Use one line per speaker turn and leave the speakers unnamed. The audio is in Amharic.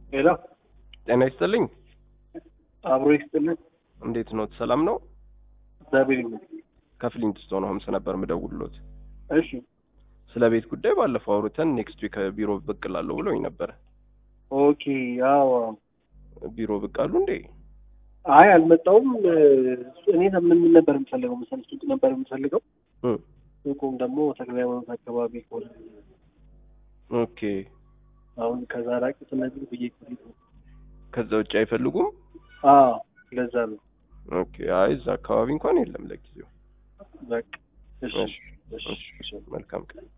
ሄሎ
ጤና ይስጥልኝ።
አብሮ ይስጥልን።
እንዴት ኖት? ሰላም ነው?
እግዚአብሔር ይመስገን።
ከፍሊንትስቶን ሆምስ ነበር ምደውልሎት።
እሺ
ስለ ቤት ጉዳይ ባለፈው አውርተን ኔክስት ዊክ ቢሮ ብቅ እላለሁ ብሎኝ ነበረ።
ኦኬ። ያው
ቢሮ ብቅ አሉ እንዴ?
አይ አልመጣውም። እኔ ምን ነበር የምፈልገው መሰለህ? ሱቅ ነበር የምፈልገው።
እ
ሱቁም ደግሞ ተክለ ሃይማኖት አካባቢ ከሆነ
ኦኬ።
አሁን ከዛ ራቅ ስለዚህ ብዬ ፈልግ
ከዛ ውጭ አይፈልጉም?
አዎ ለዛ ነው።
ኦኬ። አይ እዛ አካባቢ እንኳን የለም ለጊዜው።
በቃ እሺ
እሺ፣
እሺ
እሺ፣ መልካም ቀን